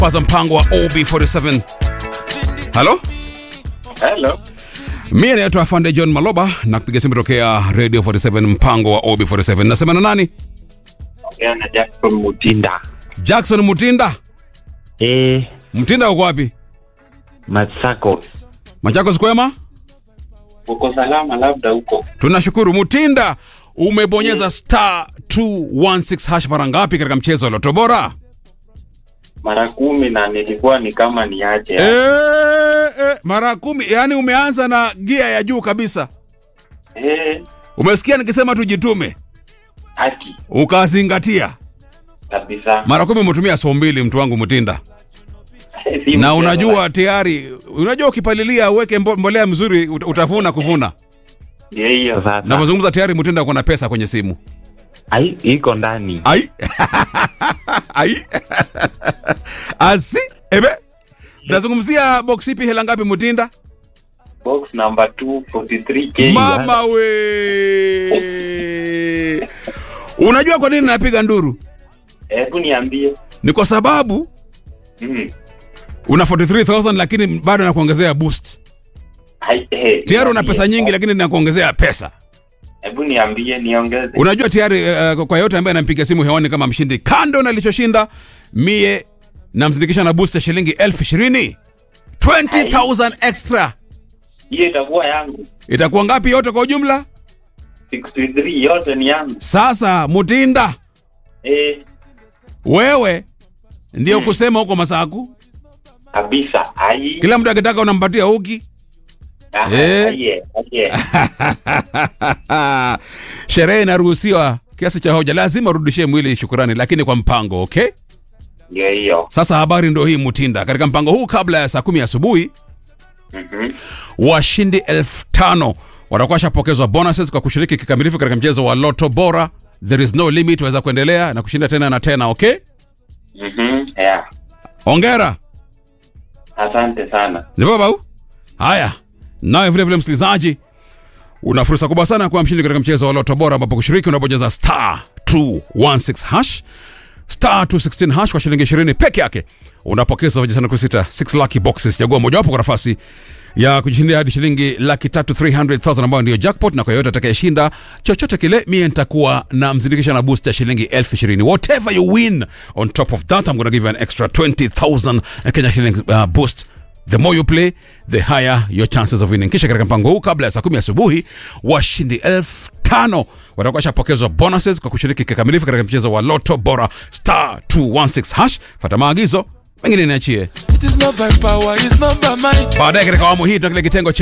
kwanza mpango wa OB47. Halo? Hello. Mimi naitwa Afande John Maloba na kupiga simu tokea Radio 47 mpango wa OB47. Nasema na nani? Ongea na Jackson Mutinda. Jackson Mutinda. Eh, Mtinda uko wapi? Masako. Machakos kwema? Uko salama labda huko? Tunashukuru. Mutinda, umebonyeza star 216 hash mara ngapi katika mchezo wa Loto Bora? Mara kumi na nilikuwa ni kama niache. Eh, eh, mara kumi. Yaani umeanza na gia ya juu kabisa. Eh, Umesikia nikisema tujitume, haki ukazingatia. kabisa. Mara kumi umetumia so mbili, mtu wangu Mutinda, Si na mchezo, unajua tayari, unajua ukipalilia uweke mbo- mbolea mzuri ut- utavuna kuvuna. Ndio hiyo sasa. Navyozungumza tayari Mutinda uko na pesa kwenye simu. Ai, iko ndani. Ai. Ai. Asi. Ebe. Nazungumzia box ipi hela ngapi Mutinda? Box number 243K. Mama we. Unajua kwa nini napiga nduru? Hebu niambie. Ni kwa sababu Mm. una 43000 lakini bado nakuongezea boost. Ai, eh. Tayari una niambie. pesa nyingi lakini nakuongezea pesa. Hebu niambie niongeze. Unajua tayari uh, kwa yote ambaye anampiga simu hewani kama mshindi, kando na alichoshinda, mie namzindikisha na boost ya shilingi elfu ishirini 20000 extra. Hiyo itakuwa yangu. Itakuwa ngapi yote kwa ujumla? 63 yote ni yangu. Sasa Mutinda, Eh, wewe ndio kusema huko Masaku, kabisa. Ai. kila mtu akitaka unampatia uki. Aha, Eh. Aye, aye. Sherehe inaruhusiwa kiasi cha hoja, lazima urudishie mwili shukurani, lakini kwa mpango. Okay, Ndio hiyo. sasa habari ndio hii Mutinda. Katika mpango huu, kabla ya saa kumi asubuhi, Mhm. washindi elfu tano watakuwa washapokezwa bonuses kwa kushiriki kikamilifu katika mchezo wa Loto Bora. There is no limit, waweza kuendelea na kushinda tena na tena. Okay, Mhm. Yeah. ongera. Asante sana. Ni baba huu? Haya, nawe vile vile msikilizaji, una fursa kubwa sana kuwa mshindi katika mchezo wa Loto Bora, ambapo kushiriki unabonyeza star 216 hash star 216 hash kwa shilingi 20 peke yake unapokeza vijisanduku sita 6 lucky boxes. Chagua mojawapo kwa nafasi ya kujishindia hadi shilingi laki tatu 300,000 ambayo ndiyo jackpot, na kwa yoyote atakayeshinda chochote kile, mie nitakuwa na mzindikisha na boost ya shilingi elfu ishirini. Whatever you win on top of that I'm gonna give you an extra 20,000 Kenya shillings uh, boost The more you play, the higher your chances of winning. Kisha katika mpango huu kabla ya saa kumi asubuhi, washindi elfu tano watakuwa washapokezwa bonuses kwa kushiriki kikamilifu katika mchezo wa Loto Bora star 216 hash. Fata maagizo mengine niachie It is not by power, it's not by might. baadaye. Katika awamu hii tuna kile kitengo cha